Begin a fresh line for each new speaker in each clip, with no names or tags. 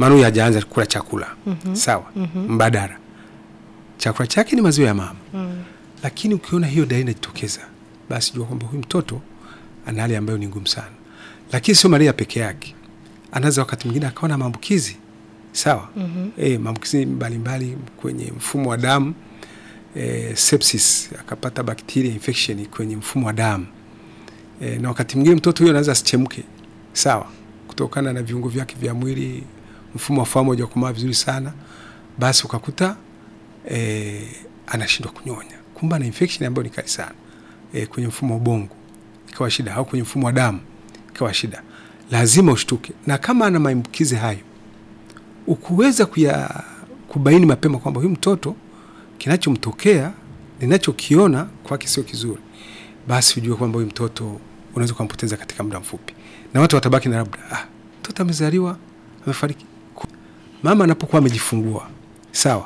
maana huyu hajaanza kula chakula sawa, mbadala, chakula chake ni maziwa ya mama. Lakini ukiona hiyo dalili inajitokeza, basi jua kwamba huyu mtoto ana hali ambayo ni ngumu sana. Lakini sio malaria peke yake, anaweza wakati mwingine akawa na maambukizi sawa, eh, maambukizi mbalimbali kwenye mfumo wa damu eh, sepsis, akapata bacteria infection kwenye mfumo wa damu e, na wakati mwingine mtoto huyo anaweza asichemke sawa, kutokana na viungo vyake vya mwili, mfumo wa fahamu haujakomaa vizuri sana, basi ukakuta e, anashindwa kunyonya, kumbe ana infection ambayo ni kali sana e, kwenye mfumo wa ubongo ikawa shida, au kwenye mfumo wa damu ikawa shida. Lazima ushtuke, na kama ana maambukizi hayo, ukuweza kuya kubaini mapema kwamba huyu mtoto kinachomtokea ninachokiona kwake sio kizuri basi ujue kwamba huyu mtoto unaweza ukampoteza katika muda mfupi, na watu watabaki na labda ah, mtoto amezaliwa amefariki. Mama anapokuwa amejifungua sawa,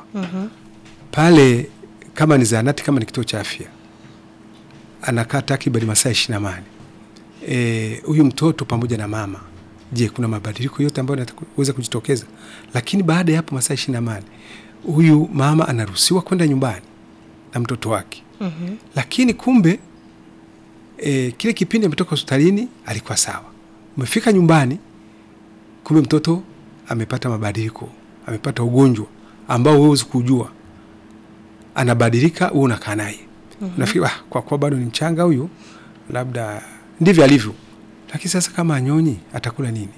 pale kama ni zahanati, kama ni kituo cha afya, anakaa takriban masaa ishirini na nane Eh, huyu mtoto pamoja na mama, je, kuna mabadiliko yote ambayo yanaweza kujitokeza? Lakini baada ya hapo masaa ishirini na nane huyu mama anaruhusiwa kwenda nyumbani na mtoto wake, lakini kumbe e, kile kipindi ametoka hospitalini alikuwa sawa, umefika nyumbani, kumbe mtoto amepata mabadiliko, amepata ugonjwa ambao huwezi kujua, anabadilika, wewe unakaa naye unafikiri ah, kwa kuwa bado ni mchanga huyu, labda ndivyo alivyo. Lakini sasa kama anyonyi atakula nini?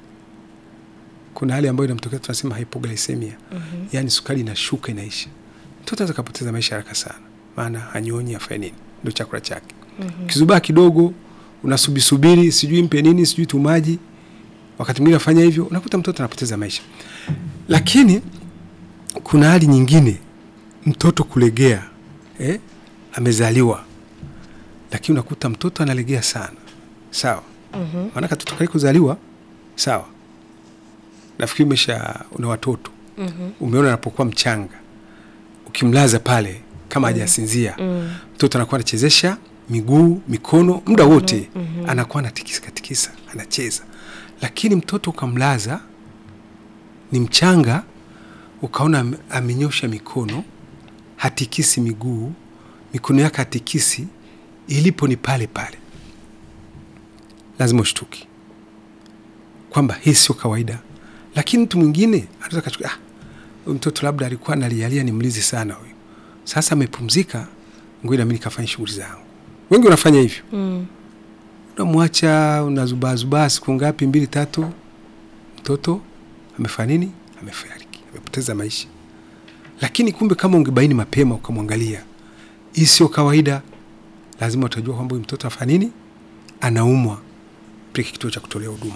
Kuna hali ambayo inamtokea tunasema hypoglycemia, yaani sukari inashuka inaisha, mtoto anaweza kapoteza maisha haraka sana, maana anyonyi afanye nini? Ndio chakula chake Kizubaa kidogo unasubisubiri, sijui mpe nini, sijui tumaji, wakati mwingine afanya hivyo, unakuta mtoto anapoteza maisha. Lakini kuna hali nyingine, mtoto kulegea eh, amezaliwa lakini unakuta mtoto analegea sana, sawa. Maana katoto kale kuzaliwa, sawa. Nafikiri umesha una watoto umeona, anapokuwa mchanga ukimlaza pale kama hajasinzia mtoto anakuwa anachezesha miguu mikono muda wote anakuwa anatikisa tikisa anacheza, lakini mtoto ukamlaza ni mchanga, ukaona ame- amenyosha mikono, hatikisi miguu, mikono yake hatikisi, ilipo ni pale pale, lazima ushtuki kwamba hii sio kawaida. Lakini mtu mwingine anaweza kachukua, ah, huyu mtoto labda alikuwa analialia, ni mlizi sana huyu, sasa amepumzika, ngoja nami nikafanya shughuli zangu. Wengi wanafanya hivyo unamwacha unazubaazubaa siku ngapi, mbili tatu, mtoto amefanya nini? Amefariki, amepoteza maisha. Lakini kumbe kama ungebaini mapema ukamwangalia, hii sio kawaida, lazima utajua kwamba huyu mtoto afanya nini, anaumwa, peleke kituo cha kutolea huduma.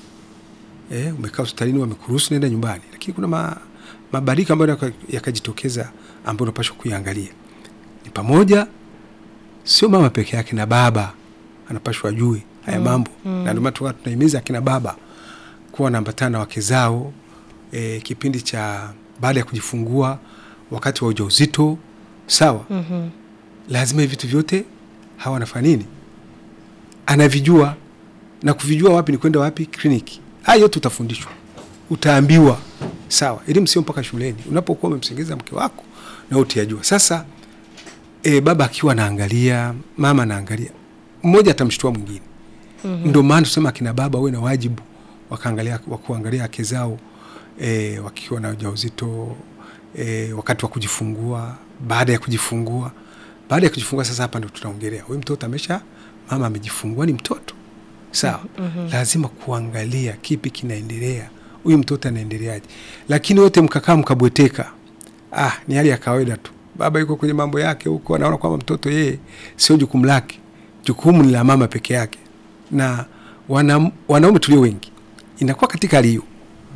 Eh, umekaa hospitalini, wamekuruhusu nenda nyumbani, lakini kuna ma, mabadiliko ambayo yaka- yakajitokeza ambayo unapaswa kuiangalia. Ni pamoja sio mama peke yake, na baba anapashwa ajue haya mambo na ndio maana tukawa tunahimiza akina baba kuwa wanaambatana na wake zao e, kipindi cha baada ya kujifungua, wakati wa ujauzito, sawa. Lazima hivi vitu vyote hawa wanafanya nini, anavijua na kuvijua wapi ni kwenda wapi, kliniki. Haya yote utafundishwa, utaambiwa, sawa. Elimu sio mpaka shuleni, unapokuwa umemsengeza mke wako na utayajua. Sasa e, baba akiwa anaangalia, mama anaangalia, mmoja atamshtua mwingine. Ndio maana tusema akina baba wawe na wajibu wakaangalia wa kuangalia wake zao e, wakiwa na ujauzito e, wakati wa kujifungua, baada ya kujifungua. Baada ya kujifungua sasa, hapa ndo tunaongelea huyu mtoto amesha, mama amejifungua, ni mtoto sawa. Lazima kuangalia kipi kinaendelea, huyu mtoto anaendeleaje. Lakini wote mkakaa mkabweteka, ah, ni hali ya kawaida tu. Baba yuko kwenye mambo yake huko, anaona kwamba mtoto yeye sio jukumu lake, jukumu ni la mama peke yake. Na wana, wanaume tulio wengi inakuwa katika hali hiyo,